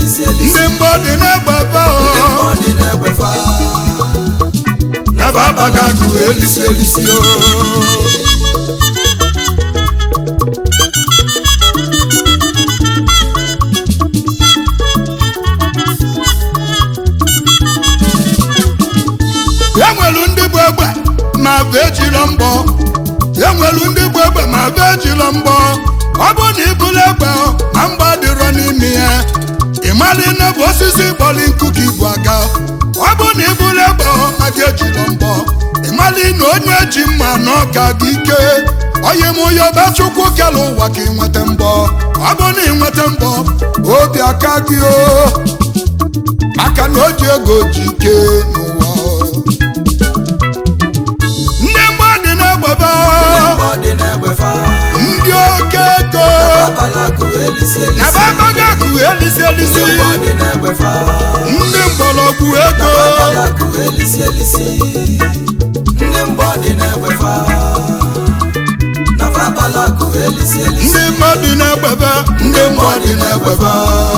elisi elisi ndị mgbọ dị na-egbefe ndị o mmụọ dị na-egbefa naba abaga akụ elisi elisi o enwelu ndị bụ egbe ma bụ ejiro mbọ enwelu ndị bụ egbe ma bụ ejiro mbọ ọ bụ na ibulu egbe ma mgba dịrọ n'ime ya ịmali na bụ osisi kpọli nkụ ka ibu aga ọ bụ na ibulu egbe ma gị ejiro mbọ ịmali na onye ji mma na ọka gị ike onye m onye ọba chukwu kele ụwa ka ịnweta mbọ ọ bụ na ịnweta mbọ obi aka gị o maka na o ji ego ji ike n'ụwa ndị mmadụ na-egbebe ndị mmụọ dị na-egbefa ndị oke ego abala akụ elisi elisi nababaga akụ elisi elisi ndị mmụọ dị na-egbefa ndị mgbọrọgwụ ego abala akụ elisi elisi ndị mmụọ dị na-egbefa nafa abala akụ elisi elisi ndị mmadụ na-egbebe ndị mmadụ na-egbebe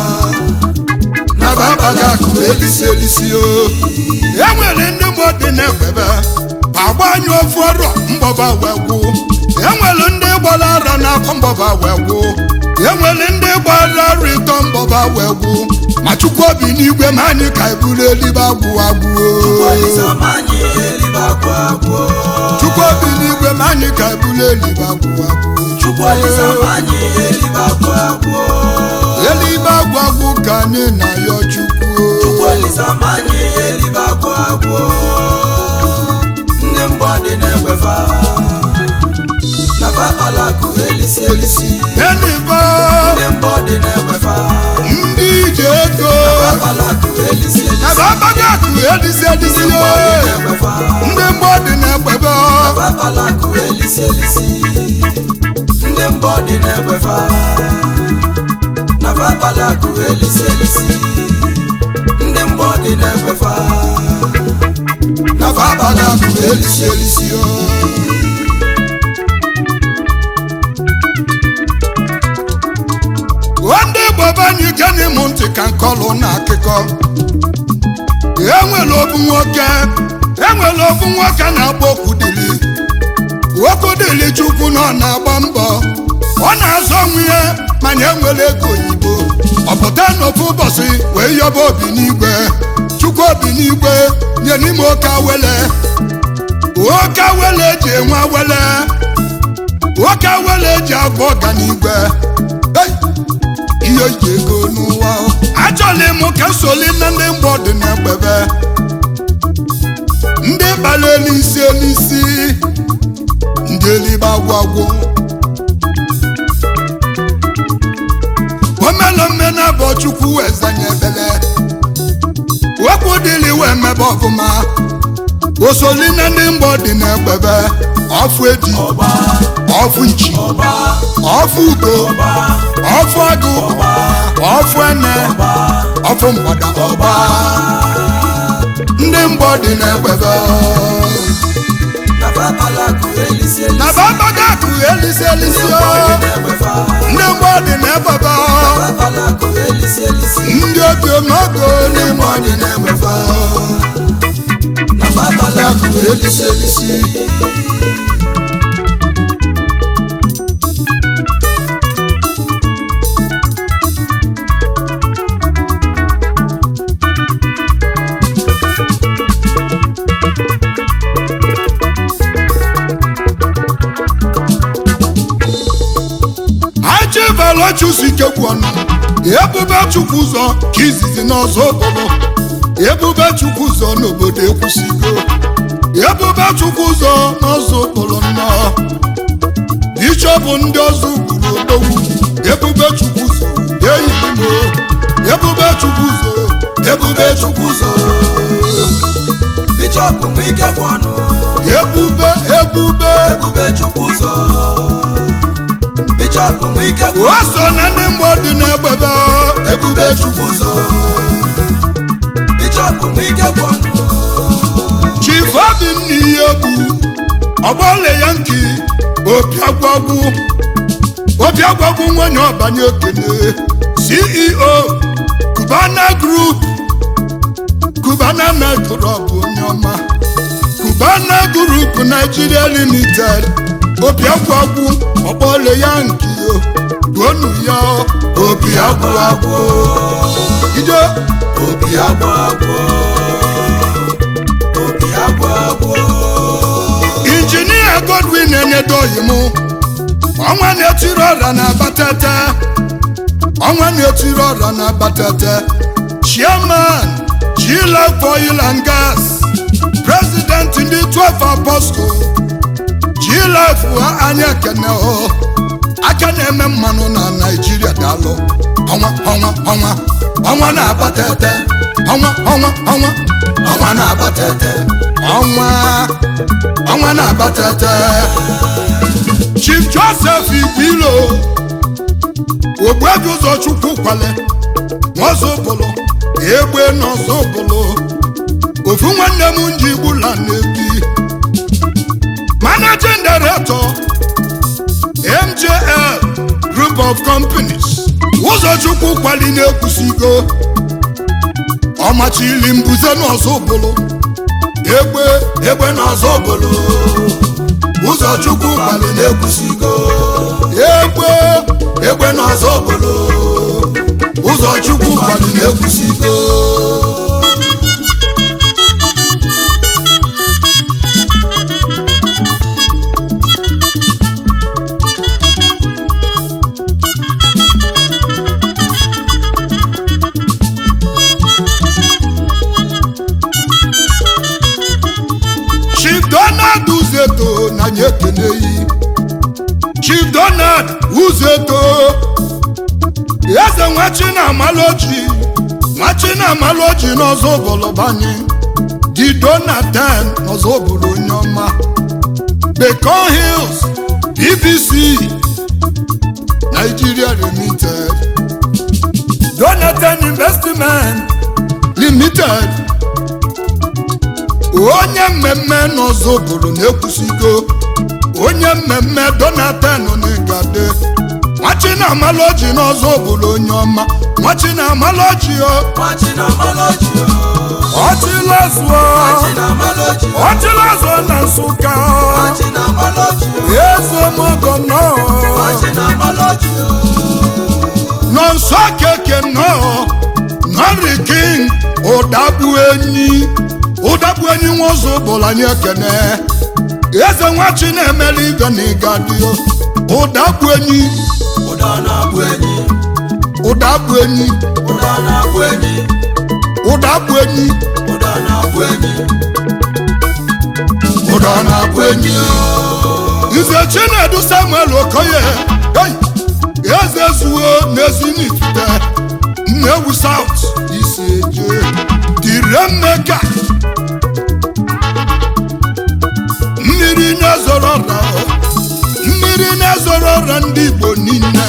nababaga akụ elisi elisi o enwere ndị mmadụ na-egbebe agbanyụ ofu ọrụ mgbọba wee gwụ enwere ndị gbara ara n'afọ mgbọba wee gwụ enwere ndị gbara ara ịtọ mgbọba wee gwụ ma chukwu obi n'igwe ma anyị ka eburu eluigwe agwụ agwụ Olizamani elibe agwụ agwụ chukwu obi n'igwe ma anyị ka eburu eluigwe agwụ agwụ Chukwu Olizamani elibe agwụ agwụ eluigwe agwụ agwụ ka anyị na-ayọ chukwu Chukwu Olizamani elibe agwụ agwụ ndị mgbọ dị na-egbefa nafa abala akụ elisi elisi elibe ndị mgbọ dị na-egbefa ndị ije ego abala akụ elisi elisi ebe abaga akụ edisi edisi ndị mgbọ dị na-egbefa ndị mgbọ dị na-egbebe nafa abala akụ elisi elisi ndị mbọ dị na-egbefa nafa abala akụ elisi elisi ndị mbọ dị na-egbefa nafa abaga akụ elisi elisi o ndị igbo be anyị gene m ntị ka nkọlụ na akụkọ enwere ofu nwoke enwere ofu nwoke na-agba okwudili okwudili chukwu na ọ na-agba mbọ ọ na-azọ onwe ya mana enwere ego oyibo ọ pụta n'ofu ụbọchị wee yọba obi n'igwe chukwu obi n'igwe nye n'ime oke awele oke awele eji enwe awele oke awele eji abụ ọganigwe Hey! ihe ji ego n'ụwa achọla m ka nsoli na ndị mgbe dị na-egbebe ndị kpara elisi elisi ndị elibe agwagwo omelome na bụ chukwu ezanye ebele wepụ dịli wee mebe ọfụma osoli na ndị mgbọ dị na-egbebe ọfụ eji ọfụ nchi ọfụ ugo ọfụ agụ ọfụ ene ọfụ mgbada ọba ndị mgbọ dị na-egbebe nafa abala akụ elisi elisi na babaga akụ elisi elisi ndị o mbọ dị na-egbefa ndị mgbọ dị na-egbebe nafa abala akụ elisi elisi ndị obi onogo ndị mgbọ dị na-egbebe nafa abala akụ elisi elisi achịbalochusi kekwu ọnụ ebube chukwu ụzọ ka izizi n'ọzọ okporo ebube chukwu ụzọ n'obodo ekwusigo ebube chukwu ụzọ n'ọzọ okporo nnọọ bishọp ndị ọzọ gburu odogwu ebube chukwu ụzọ eyimo ebube chukwu ụzọ ebube chukwu ụzọ Bishọp Nwike bụ ọnụ ebube ebube ebube chukwu ụzọ Bishọp Nwike bụ o so na ndị mgbọ dị n'egbebe ebube chukwu ụzọ Bishọp Nwike bụ ọnụ chief obinna ihe bụ ọgbọle ya nki opi agwagwu opi agwagwu nwanyị ọbanye okene ceo Cubana Group Cubana Metro bụ onye ọma Cubana Group Nigeria Limited obi agwụ agwụ ọkpọle ya nke yo duonu ya obi agwụ agwụ ije obi agwụ agwụ obi agwụ agwụ injinia Godwin enedoghị m ọnwa na-etiri ọra na abatete ọnwa na-etiri ọra na abatete chairman G-Life Oil and Gas president ndị 12 apostle G-Life anya ekene o aka na-eme mmanụ na naijiria daalụ ọnwa ọnwa ọnwa ọnwa na-abatete ọnwa ọnwa ọnwa ọnwa na-abatete ọnwa ọnwa na-abatete chief joseph igwilo ogbuebi ụzọ chukwu kwale nwazobolo egbe n'ọzọbolo ofu nwanne m nji gbula na-ebi managing director mjl group of companies ụzọchukwu kwali na-ekwusigo ọmachili mbuze n'ọzọbolo egbe egbe n'ọzọbolo ụzọchukwu kwali na-ekwusigo egbe egbe n'ọzọ obodo ụzọchukwu kwali na-ekwusigo chief donald uzeto na anyị ekeneyi chief donald uzeto eze nwachi na amaloji nwachi na amaloji n'ọzọ obolobanye di donatan n'ọzọ obodo onye ọma Bacon Hills BBC Nigeria Limited Donatan Investment Limited onye mmemme n'ọzọ obodo na-ekwusigo onye mmemme Donatan n'igade nwachi na amaloji n'ọzọ obodo onye ọma nwachi na amaloji o machi na maloji ọchịlazuo machi na maloji ọchịlazuo na nsụka machi na maloji eze mogo nọ machi na maloji nọ nsọ keke nọ nọri king ụdagbu enyi ụdagbu enyi nwa ụzọ bụla anyị ekene eze nwachi na-emeli ibe na ịgadio ụdagbu enyi ụda na-abụ enyi ụdagbu enyi ụda na-abụ enyi ụdagbu enyi ụda na-abụ enyi ụda na-abụ enyi nze chinedu samuel okoye hey! eze zuo n'ezinifite nnewu saut isi eje tire mmeka mmiri na-ezoro ọra mmiri na-ezoro ọra ndị igbo niile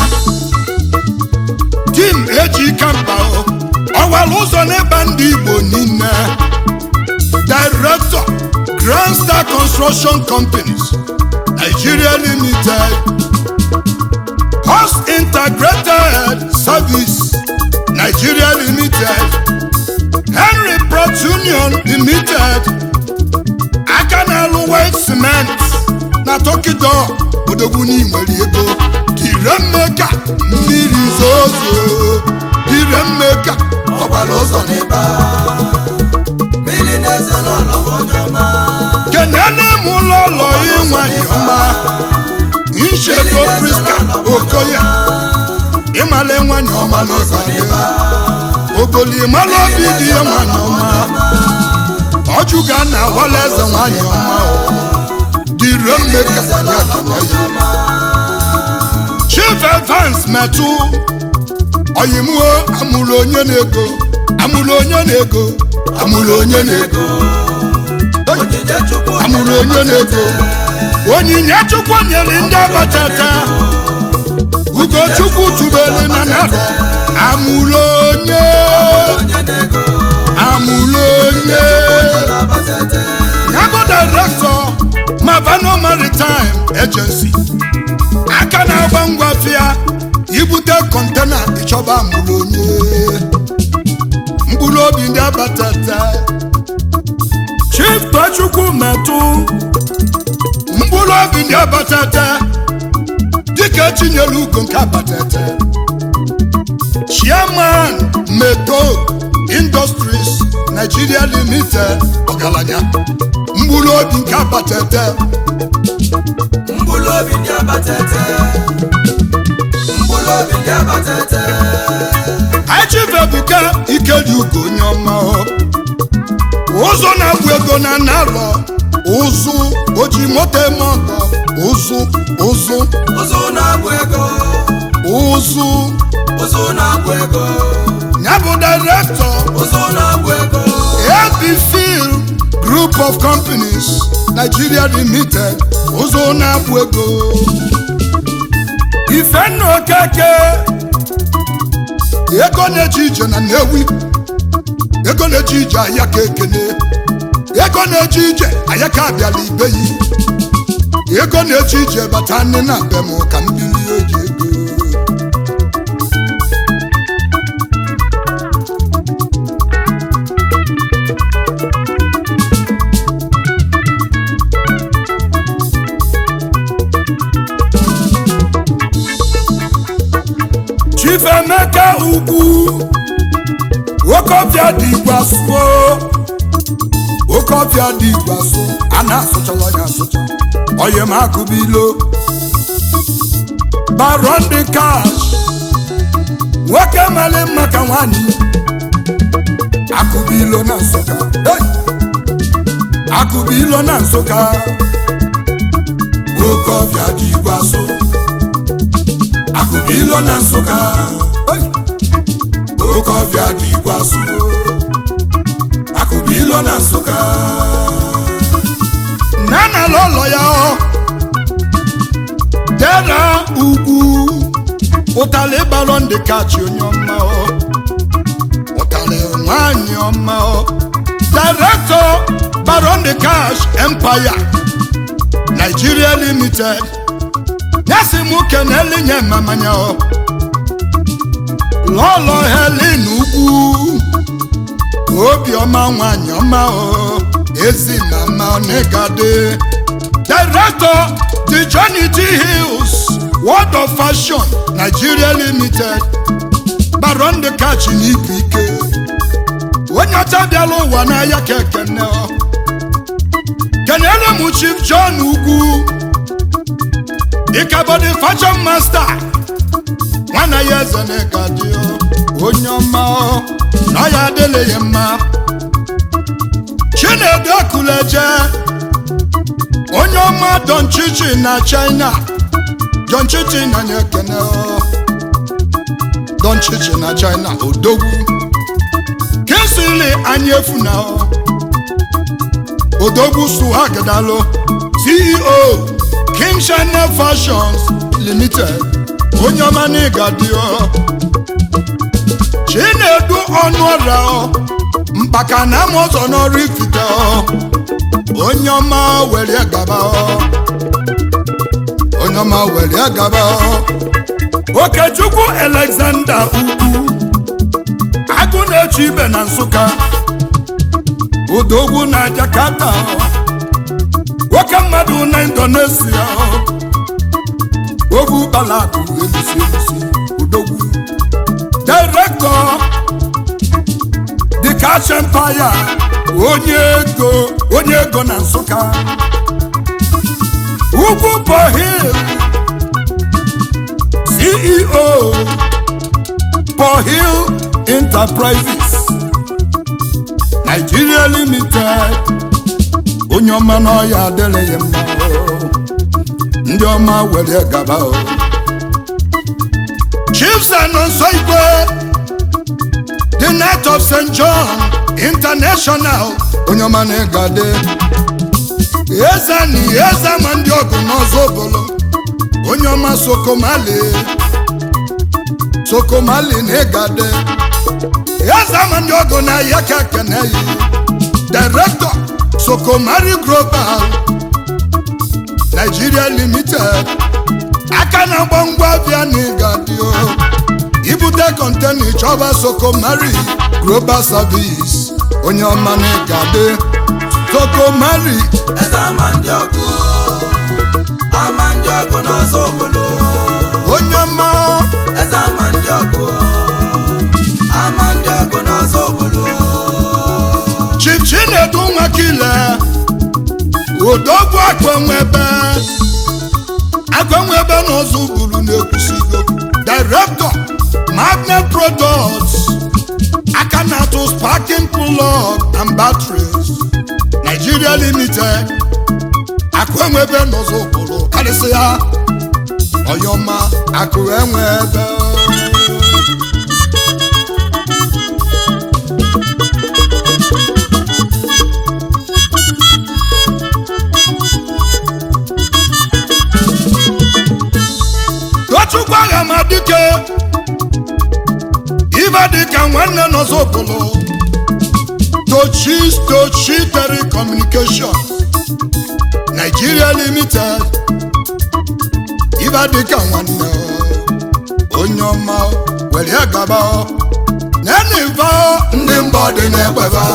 tim eji kamba ọwara ụzọ n'ịba ndị igbo niile director grand star construction companies nigeria limited host integrated service nigeria limited henry port union limited aka na-alụ white cement na tokido odogwu n'inwere ego dire mmeka mmiri zozo dire mmeka ọgbara ụzọ n'ịba mmiri na-eze n'ụlọ onye ọma kenene m ụlọ ụlọ ịnwanyị ọma nchedo priska okoye ịmala nwanyị ọma n'ụzọ n'ebe ogoli ịmala obi dị ya nwanyị ọma ọjụga na awala eze nwanyị ọma dịre mmeka ya keneye chief evans metụ oyimuo amụrụ onye na-ego amụrụ onye na-ego amụrụ onye na-ego onyinye chukwu amụrụ onye na-ego onyinye chukwu nyere ndị abatata ugochukwu tubelu na narị amụrụ onye onye na-ego amụrụ onye na-abatete yabụ direktọ mavano maritime agency aka na-agba ngwa fịa ibute kọntena ịchọba amụrụ onye obi ndị abatata chief tochukwu metụ mkpụrụ obi ndị abatata dịka etinyere ugo nke abatata chairman meto industries nigeria limited ọgaranya mkpụrụ obi nke abatata mkpụrụ obi ndị abatete mkpụrụ obi ndị abatete achivebuka ikedi ugo onye ọma ọ. ụzụ na-agwụ ego na narọ ụzụ oji moto eme ọgọ ụzụ ụzụ ụzụ na-agwụ ego ụzụ ụzụ na-agwụ ego ya bụ direktọ ụzụ na-agwụ ego ABFIL Group of Companies Nigeria Limited ụzọ na-abụ ego Ifenna Okeke ego na-eji ije na Nnewi ego na-eji ije ahịa ka ekene ego na-eji ije ahịa ka abịala ibeyi ego na-eji ije bata nne na be m ka m bili oji ego Chifemeka ugwu okofia dị igwaso okofia dị igwaso a na-asụchala ya asụcha oye m akụbilo baron dị kash nwoke mali mma ka nwanyị akụbilo na nsụka Hey! akụbilo na nsụka okofia dị igwaso akụbilo na nsụka Hey! oke ọbịa dị igwasu akụbilo na nsụka nana lọlọ ya ọ dera ugwu ụtalị balọ ndị kachi onye ọma ọ ụtalị nwanyị ọma ọ director baron the cash empire nigeria limited nyasi mụ keneli nye mamanya ọ lọlọ helen ugwu obiọma nwanyị ọma o ezi mama onegade director the johnny t hills world of fashion nigeria limited baron de kachi n'ibu ike onye ọcha bịala ụwa n'ahịa ka ekene ọ. kenele m chief john ugwu ịkabọdị fashion master nwana ya eze na-eka dị onye ọma ọ, na ọ ya adịla ya mma chinedu akuleje onye ọma don chichi na china don chichi na nye ekene ọ. don chichi na china odogwu kinsili anyị efu na ọ. odogwu suhagidalo ceo king china fashions limited onye ọma na ịga dị ọ chinedu ọnụ ọrịa ọ mkpaka na ama ọzọ n'ọrụ ifite ọ onye ọma were gaba ọ onye ọma were gaba ọ okechukwu alexander ugwu agụ na-eche ibe na nsụka odogwu na jakarta ọ nwoke mmadụ na indonesia ọ ogwu balakụ elusi elusi odogwu director the cash empire onye ego onye ego na nsụka ugwu pohil ceo pohil enterprises nigeria limited onye ọma n'ọya adịrị ya mma o. ndị ọma were gaba o chiefs and nso igwe the night of st john international onye ọma na-egade eze na eze ma ndị ọgụ n'ọzọ obolo onye ọma sokomali sokomali na-egade eze ma ndị ọgụ na ya ka kene yi director sokomari global nigeria limited aka na-agba ngwa bịa na ịgadio ibute kọntena ịchọba sokomari global service onye ọma na ịgade toko mari eze ama ndị ọgụ ama ndị ọgụ n'ọzọ obodo onye ọma eze ama ndị ọgụ ama ndị ọgụ n'ọzọ obodo chief chinedu nwakile odogwu akpanwebe akpanwebe n'ọzọ buru na-ekwusigo director magnet products aka na-atụ sparking plug and batteries nigeria limited akụenwebe n'ọzọ buru karịsịa ọyọma akụ enwebe tochukwu agha ma dike ibe dịka nwanne n'ọzọbụlụ tochi tochi telecommunication nigeria limited ibe dịka nwanne onye ọma were gaba neniva ndị mbọ dị n'egbeba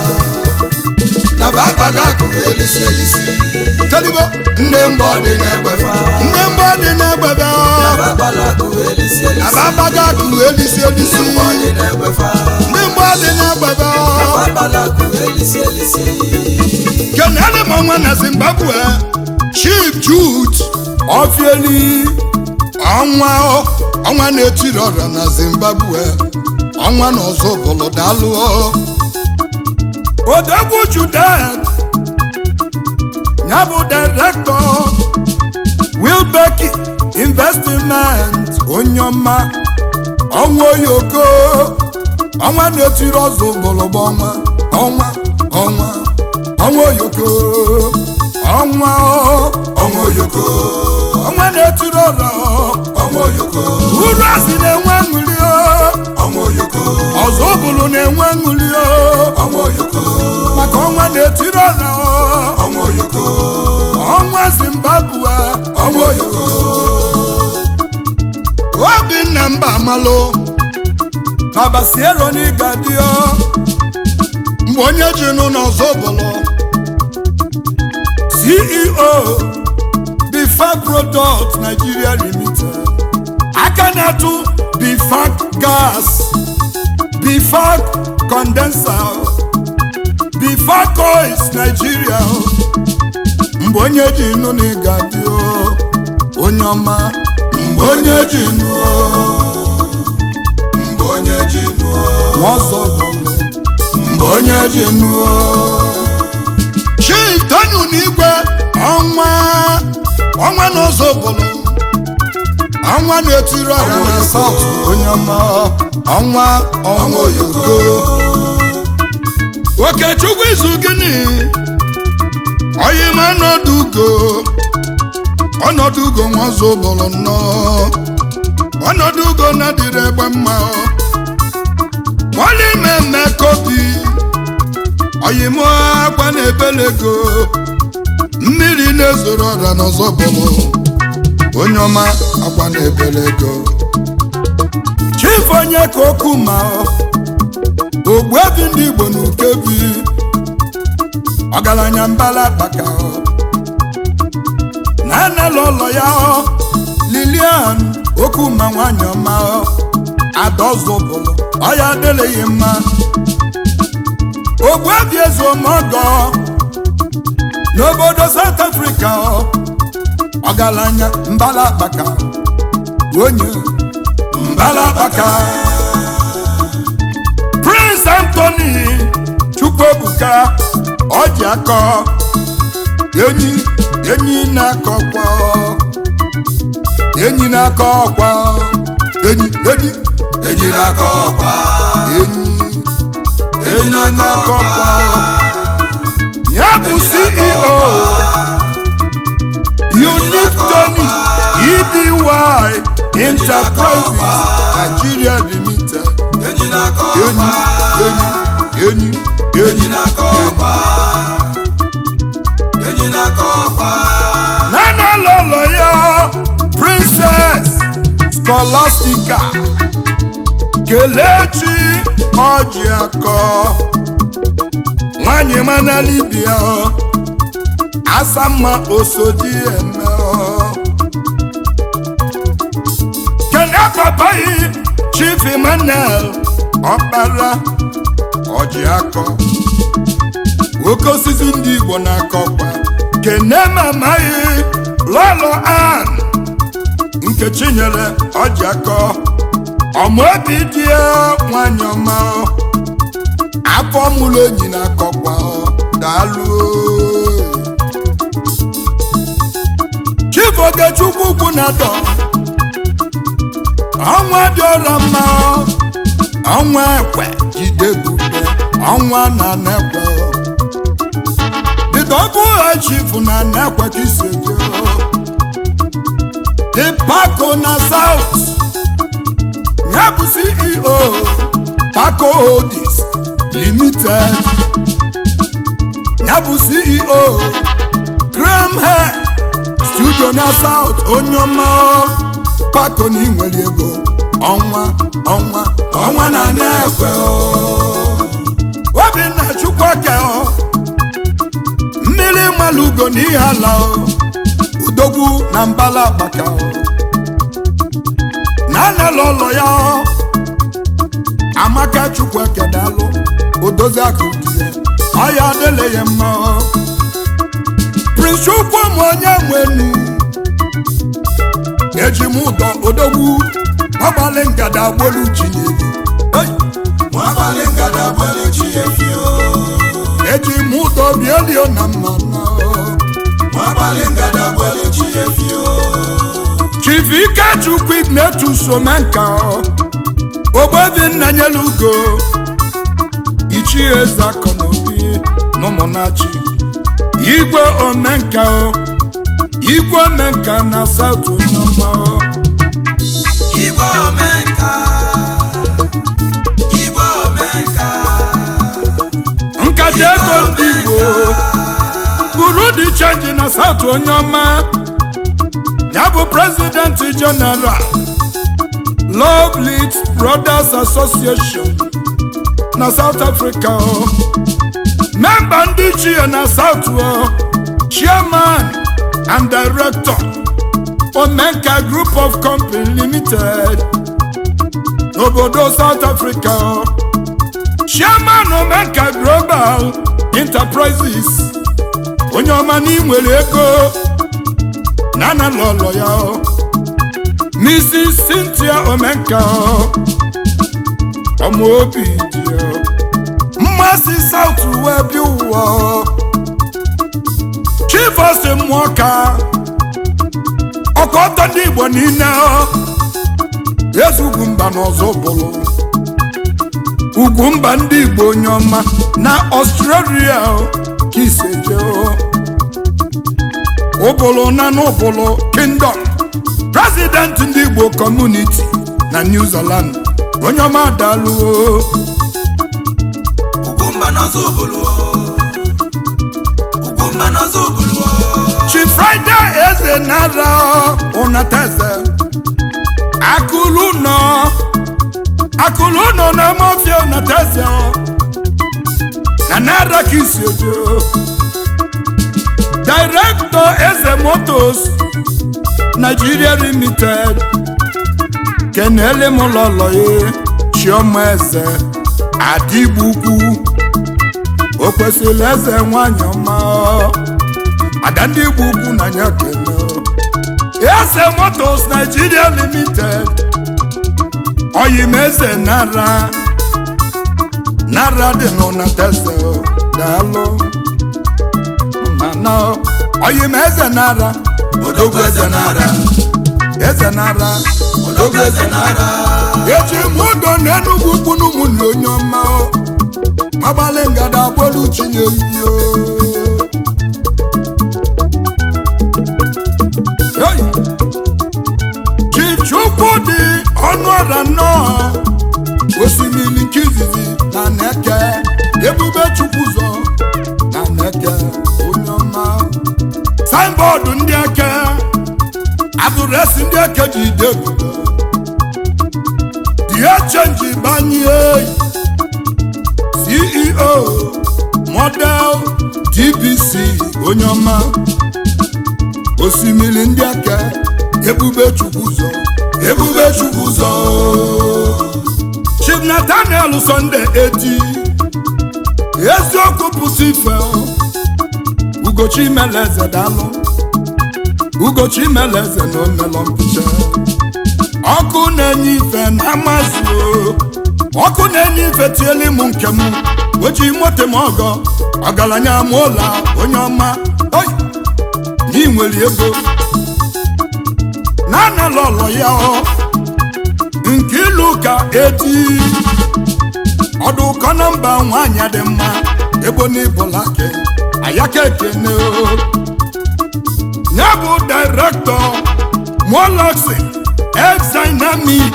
na bakpata akụrụ elisi elisi telibo ndị mbọ dị n'egbefa ndị mbọ dị n'egbeba na bakpata akụrụ elisi elisi ababaga akụ elisi elisi ndị mbọ dị n'egbefa ndị mbọ dị n'egbeba na bakpata akụrụ elisi elisi kenele m ọnwa na zimbabwe chief jude ofieli ọnwa ọnwa na-etiri ọrịa na zimbabwe ọnwa na ọzọ bụlụ dalụ odegwu judet ya bụ direktọ wilbeki investment onye ọma ọnwa oyoko ọnwa na-etiri ọzọ bụlụbụ ọnwa ọnwa ọnwa ọnwa oyoko ọnwa ọnwa oyoko ọnwa na-etiri ọrọ ọnwa oyoko uru asị na-enwe ṅụli ọnwa oyoko ọzọ bụlụ na-enwe ṅụli ọnwa oyoko maka ọnwa na-etiri ọrọ ọnwa oyoko ọnwa zimbabwe ọnwa oyoko obinna mba amalụ babasiero n'ịgadio mgbe onye ji nụ n'ọzọ bụlụ ceo bifac product nigeria limited aka na-atụ bifac gas bifac condenser bifac oils nigeria mgbe onye ji nụ n'ịgadio onye ọma mgbe onye ji nụ mgbe onye ji nụọ ọzọ bụlụ mgbe onye ji nụ chief tonu n'igwe ọnwa ọnwa n'ụzọ bụlụ ọnwa na-etiri ọra na saut onye ọma ọnwa ọnwa oyoko okechukwu izu gịnị oyima ọnọdụ ugo ọnọdụ ugo nwazụ bụlụ nnọọ ọnọdụ ugo na-adịrị egbe mma wọlé mẹ́mẹ́ kobi ọ̀yìnmọ́ akwa na-ebelego mmiri na-ezoro ọra n'ọzọ bụlụ onye ọma akwa na-ebelego chief onye ka okwu ma ogbuebi ndị igbo na ukebi ọgaranya mbala kpaka na anala ụlọ ya lilian okwu ma nwanyị ọma adọzụbụlụ ọya adịleghị mma ogbuebi ezuomogo n'obodo south africa ọgaranya mbala akpaka onye mbala akpaka prince anthony chukwuebuka ọji akọ enyi enyi na-akọkwa enyi na-akọ ọkwa enyi enyi eji n'aka ọkwa enyi eji n'aka ọkwa ya bụ ceo unique tony edy enterprises nigeria limited eji n'aka enyi ọkwa enyi enyi eji enyi n'aka ọkwa eji n'aka ọkwa nana lọlọ ya princess scholastica kelechi ọjị akọ nwanyị mana libia asamma osodi eme kene papayi chief emmanuel ọkpara ọjị akọ nwoke osisi ndị igbo na-akọkwa kene mamaghị lọlọ an nkechi nyere ọjị akọ ọmụobi dị nwanyị ọma afọ mụrụ enyi na-akọkwa daalụ chief ogechukwu ugwu na-adọ ọnwa dị ọla mma ọnwa ekwe jide bube ọnwa na nekwe dịdọbụ ha chief na nekwe ka isi eje dị pako na south ya bụ ceo paco holdings limited ya bụ ceo graham hair studio na south onye ọma paco na inwere ego ọnwa ọnwa ọnwa na na-ekwe obinna chukwuka mmiri malugo na ihe ala udogwu na mbala agbaka na anala ụlọ ya amaka chukwu ekedalụ odozi aka dị ya ọya adịla ya mma prince chukwu m onye nwenu eji m ụdọ odogwu ọgbalị ngada agbolu chinyelu nwabalị ngada gbara chi efi o eji m ụdọ bielio na mmanụ nwabalị ngada gbara chi efi o chief ikechukwu ignetus omenka ogbebi nna nyelu ugo ichie eze akọnobi n'ụmụnachi igwe omenka igwe omenka na saut onyeọma igwe omenka igwe omenka nkata ego ndị igbo buru dị chenji na saut onyeọma ya bụ prezidenti jeneral love lead brothers association na south africa o memba ndị chie na south o chairman and director omenka group of company limited n'obodo south africa o chairman omenka global enterprises onye ọma n'inwere ego na na lọlọ ya o mrs cynthia omenka o ọmọ obi dị o mmasị south wee bi ụwa o chief osi mmụọ ka ọkọtọ ndị igbo niile o eze ugwu mba n'ọzọ bụrụ ugwu mba ndị igbo onye ọma na ọstrelia o ka iseje o ụbụlụ na n'ụbụlụ kingdom president ndị igbo community na new zealand onye ọma daluo ugwumba n'ọzọ obodo ugwumba n'ọzọ obodo chi friday eze nara ụnateze akụlụ nọ akụlụ nọ na mafia ụnateze na nara ka isi ojo director eze motos nigeria limited kenele m lọlọ ya chioma eze adịgbu ukwu o kwesịrị eze nwanyị ọma ada ndị igbo ukwu na ya kene eze motos nigeria limited oyim eze nara nara dị n'ụnateze daalụ mana oyim eze nara odogwu eze nara eze nara odogwu eze nara eji m ụdọ na enugwu ukwu n'ụmụnne onye ọma agbalị ngada agbolu chinye iyo Hey! chichukwu dị ọnụ ọra nnọọ osimiri nke izizi na neke ebube chukwu zọ na neke onye ọma signbọọdụ ndị eke adụresi ndị eke ji ide ebube ihe chenji banye ceo model dbc onye ọma osimiri ndị aka ebube chukwu ụzọ ebube chukwu ụzọ chief nathaniel sunday eti eziokwu pụsị ife ugochi meleze dalụ ugochi meleze na omelọ mpicha ọkụ na-enye ife na amasị o ọkụ na-enye ife tieli m nke m weji moto m ọgọ ọgaranya m ụlọ onye ọma oyi na nwere ego na-anala ọlọ ya ọ nke ilu ka eti ọdụ ụkọ na mba nwaanyị dị mma ebo n'ibụlake ayaka ekene o ya bụ direktọ moloxi exdynamic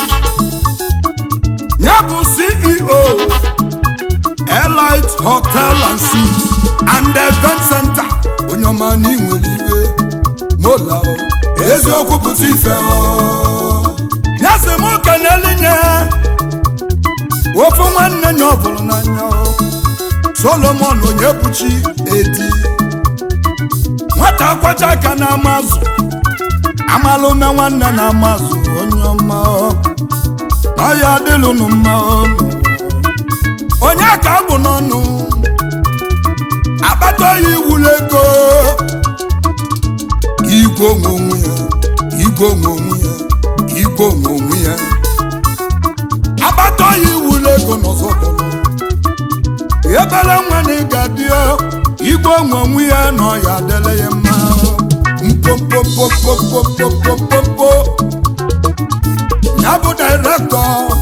ya bụ ceo elite hotel and suites and event center onye ọma na inwere iwe mola o eziokwu pụta ife o ya sị m kenelinye ofu nwanne nya ọ bụrụ n'anya o solomon onye buchi edi nwata kwacha aka na amazụ amala ume nwanne na amazụ onye ọma ọ na ya adịlụnụ mma ọnụ onye ka abụ n'ọnụ akpata ya iwulu ego igwe onwe onwe ya igwe onwe onwe ya igwe onwe onwe ya akpata ya iwulu ego n'ọzọ bụrụ ebere nwa na ịga dị igwe onwe onwe ya na ọya adịla ya mma mpopopopopopopopopo ya bụ direktọ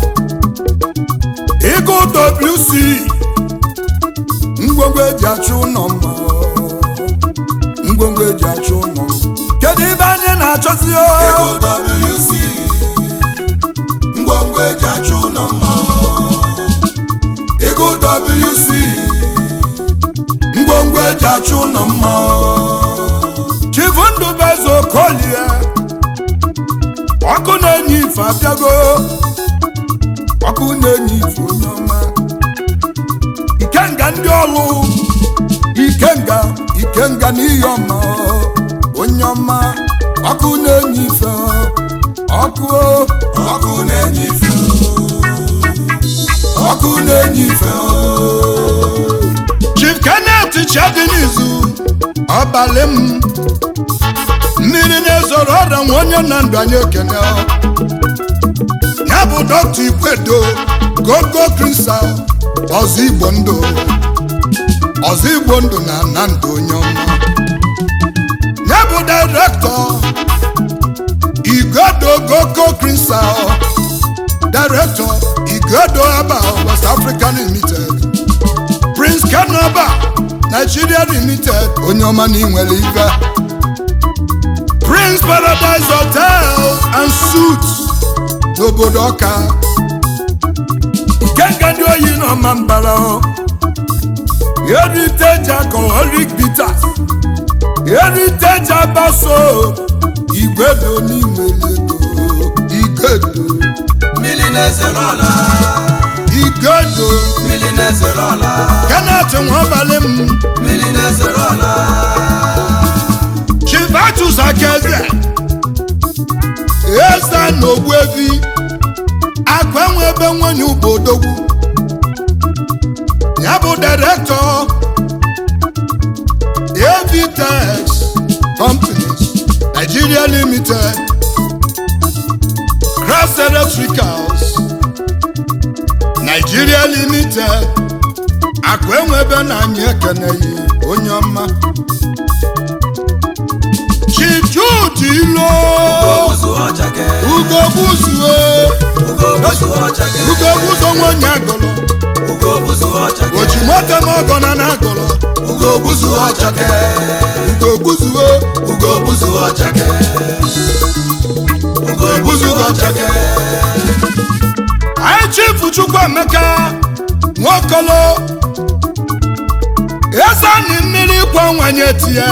ịgụ wc ngwongwo eji achụ ụlọ mma ngwongwo eji achụ ụlọ kedu ibe anyị na-achọzi o WC ngwongwo eji achụ ụlọ mma ego WC ngwongwo eji achụ ụlọ mma chifu ndụbeze okolie ọkụ na-enye ife abịago ọkụ na-enye ife onye ọma ikenga ndị ọlụ ikenga ikenga n'ihe ọma onye ọma ọkụ na-enye ife ọkụ ọkụ na-enye ife ọkụ na-enye ife chief kenneth chadinizu ọbalị m mmiri na-ezoro ọrịa nwa onye na ndụ anyị ekene ya bụ dọkta ikwedo gogo kristal ọzọ igbo ndụ ọzọ igbo ndụ na na ndụ onye ọma ya bụ direktọ igodo gogo kristal director igodo aba west african limited prince kanaba nigeria limited onye ọma na inwere ibe prince paradise hotel and suits n'obodo ọka ikenga ndị oyi n'ọma mbara heritage alcoholic bitters heritage abaso igwedo n'inwere ego igodo mmiri na-ezere ọla igodo mmiri na-ezere ọla kenneth nwabalị m mmiri na-ezere ọla chivatus akeze eze na ogbuevi akụ enwe ebe nwanyị ubodogwu ya bụ direktọ avtex companies nigeria limited cross electricals nigeria limited akụ enwe ebe na anyị ekeneghị onye ọma chief jude ilo ozu ọchake ugo buzuo ugo buzu ọchake ugo buzo nwanyị agụlụ ugo buzu ọchake oji moto m ọgọ na na agụlụ ugo buzu ọchake ugo buzuo ugo buzu ọchake ugo buzu ọchake anyị chifu chukwuemeka nwokolo ezani mmiri kwa nwanye tie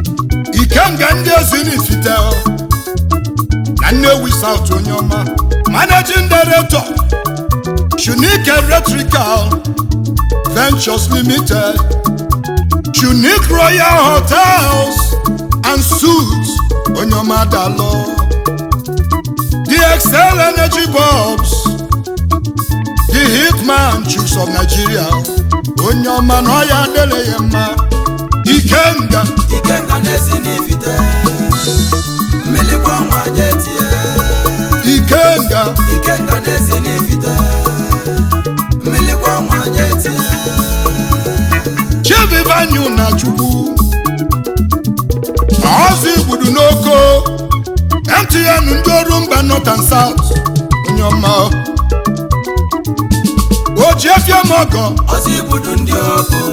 ikenga ndị ezi n'ifite na nnewi saut onye ọma managing director unique electrical ventures limited unique royal hotels and suits onyomadalo the excel energy bulbs the hitman chiefs of nigeria onyoma na ọya adịrị ya mma ikenga ikenga na-esi n'ifite mmilikwa nwa jetie ikenga ikenga na-esi n'ifite mmilikwa nwa jetie chivivanyu na chukwu ọzọ igbudu n'oko mtn ndị ọrụ mba north and south onyoma ojiefiemogo ọsọ igbudu ndị ọkụ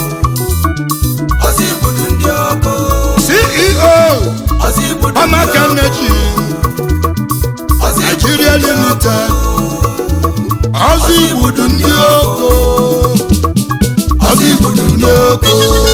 ọsọ igbudu ndị ọkụ ceo ọsọ igbudu ndị ọmaka ọkụ nneji ọsọ igbudu nigeria ndị ọkụ limited ọzọ igbudu ndị oko ọzọ igbudu ndị oko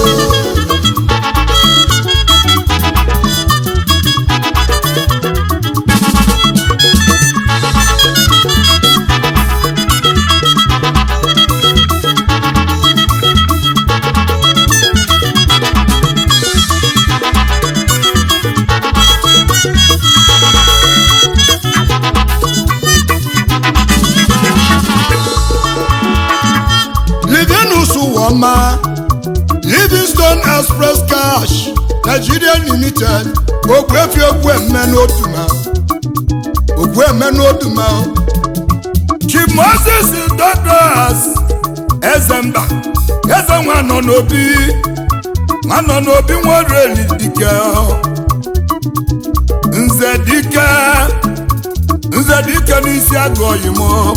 livinus wọma livingstone express cash nigeria limited ogwefi ogwemme n'oduma ogwemme n'oduma chief moses douglas ezemba eze nwa nọ n'obi nwa nọ n'obi nwereli dike nze dike nze dike n'isi agụ oyimo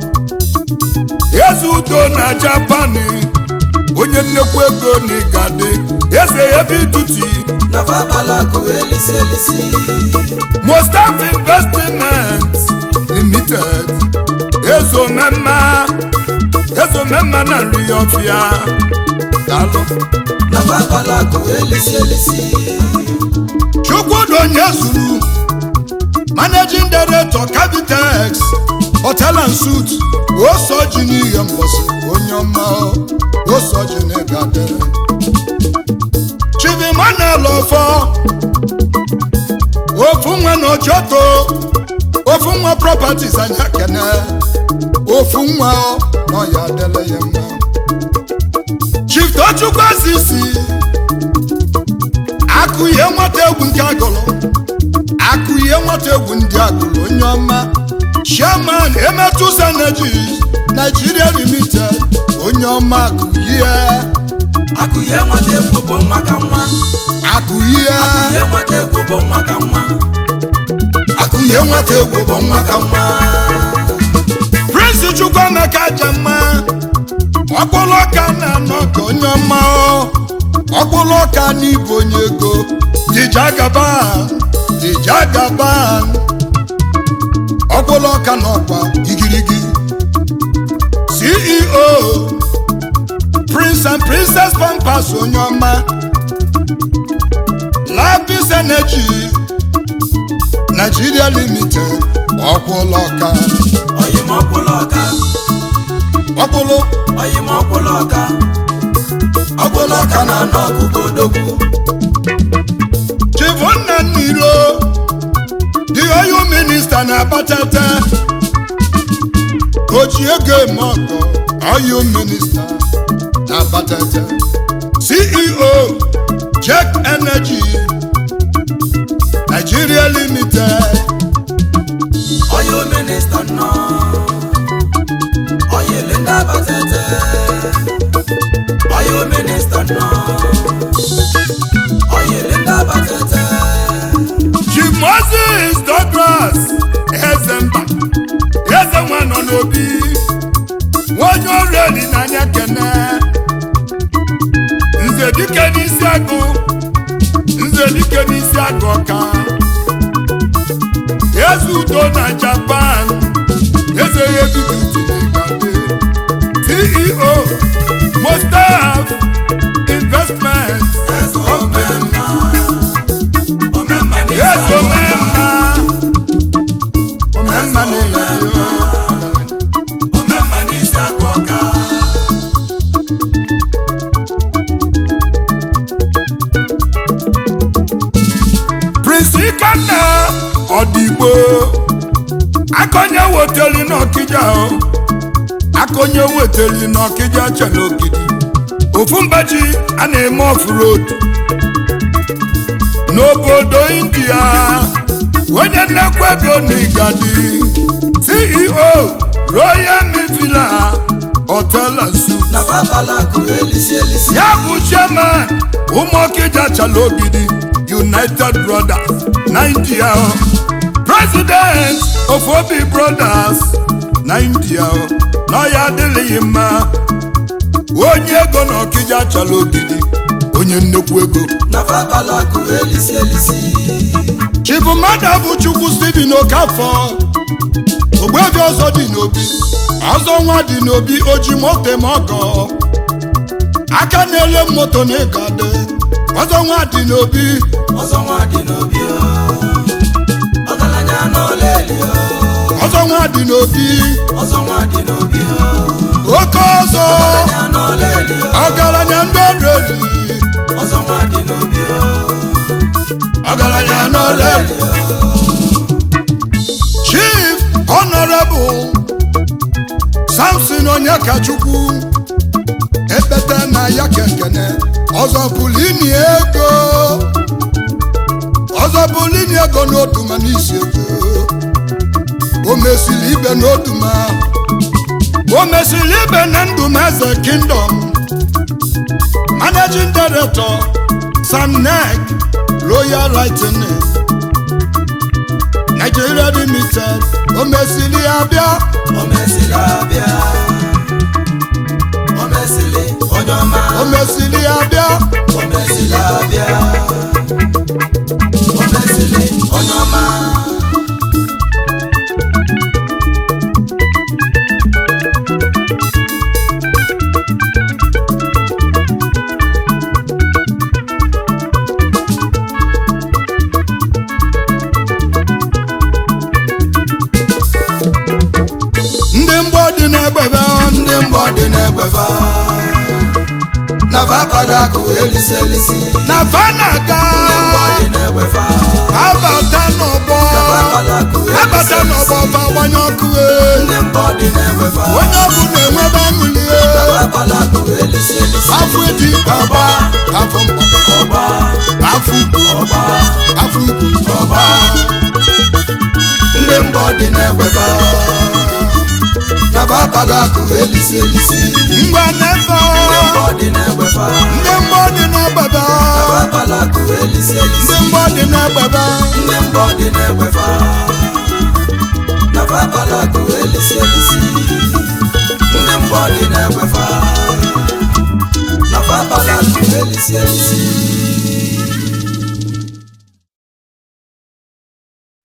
eze udo na japani onye nnekwu ego n'igade eze ebe ituti na fabalakụ elisi elisi mustaf investment limited ezomema ezomema na nri ọfịa dalụ na fabalakụ elisi elisi chukwudonye zuru managing director cavitex hotel and suit osoji n'ihe mgbọsị onye ọma osoji n'ịgade chivimanel ọfọ ofu nwa na ojoto ofu nwa properties anya kene ofu nwa na ọya adịla ya mma chief tochukwu asisi akụ ihe nwata egwu nke agụlụ akụ ihe nwata egwu ndị agụlụ onye ọma chairman emetus energies nigeria limited onye ọma akụ ihe akụ ihe nwata egwu bụ nwa ka nwa akụ ihe ihe nwata egwu bụ nwa ka nwa akụ ihe nwata egwu bụ nwa ka nwa prince chukwuemeka jemma ọkpụlụ ọka na-anọ ka onye ọma ọ. ọkpụlụ ọka n'ịbụ onye ego dijagaban dijagaban ọkpụlụ ọka n'ọkwa igirigi ceo prince and princess pampas onye ọma lapis energy nigeria limited ọkpụlụ ọka oyim ọkwụlụ ọka ọkpụlụ oyim ọkwụlụ ọka ọkwụlụ ọka na-anọ ọkụkọ odogwu chivonna nniro the oil minista na-abatata oji ego eme ọgọ oil minista na-abatata ceo check energy nigeria limited oyo minista nọ oyili ndị abatete oyo minista nọ oyili ndị abatete chief moses douglas ezemba eze nwa nọ n'obi onye ọrụ eli n'anya kene nze dike n'isi agụ nze dike n'isi agụ ọka eze udo na japan eze ya edudutinegade ceo mostaf investment eze omemma omemma n'isi eze omemma omemma niile ikenna ọdịgbo akọnye weteli n'ọkịja o akọnye weteli n'ọkịja chere ogidi ofu mbaji a na-eme off-road n'obodo india onye nnekwa ego n'igadi ceo royal mivila hotel and suites na babalakụ elisi elisi ya bụ chairman ụmụọkịja chala ogidi united brothers nigeria president of obi brothers nigeria na ya adịghị mma onye ego na ọkịja chala ogidi onye nnekwu ego na babalakụ elisi elisi chibụmmadụ bụ chukwu steven okafọ ogbebi ọzọ dị n'obi ọzọ nwa dị n'obi oji moto ma ọgọ aka na-ele moto na ịgade ọzọ nwa dị n'obi ọzọ nwa dị n'obi o ọgaranya n'ọla eli o ọzọ nwa dị n'obi ọzọ nwa dị n'obi o oke ọzọ ọgaranya n'ọla eli o ọgaranya ndị ọdụ eli ọzọ nwa dị n'obi o ọgaranya n'ọla eli chief honorable samson onyekachukwu ekpete na ya kekene ọzọ pụlini ego ọzọ pụlini ego n'otuma n'isi ego o mesiri ibe n'otuma o mesiri ibe na ndụm eze kingdom managing director samnek royal lightning nigeria limited o mesiri abịa o mesịrị abịa o mesịrị onye ọma o mesiri abịa o mesịrị abịa o mesịrị onye ọma ndị mgbọ dị n'egbebe ndị mbọ dị n'egbefa na babalakụ elisi elisi na fanaga ndị mbọ dị n'egbefa abata n'ọgbọ babalakụ elisi abata n'ọgbọ elisi bawanye ọkụ e. ndị mbọ dị n'egbefa onye ọbụ na-enwebe aṅụli e. babalakụ elisi elisi afọ dị ọba afọ mkpọ ọba afọ ukwu ọba afọ ukwu ọba ndị mbọ dị n'egbefa na babalakụ elisi elisi ngwa nefe ndị mbọ dị n'egbefa ndị mgbọ dị n'egbebe babalakụ elisi elisi ndị mgbọ dị n'egbebe ndị mbọ dị n'egbefa na babalakụ elisi elisi ndị mbọ dị n'egbefa na babalakụ elisi elisi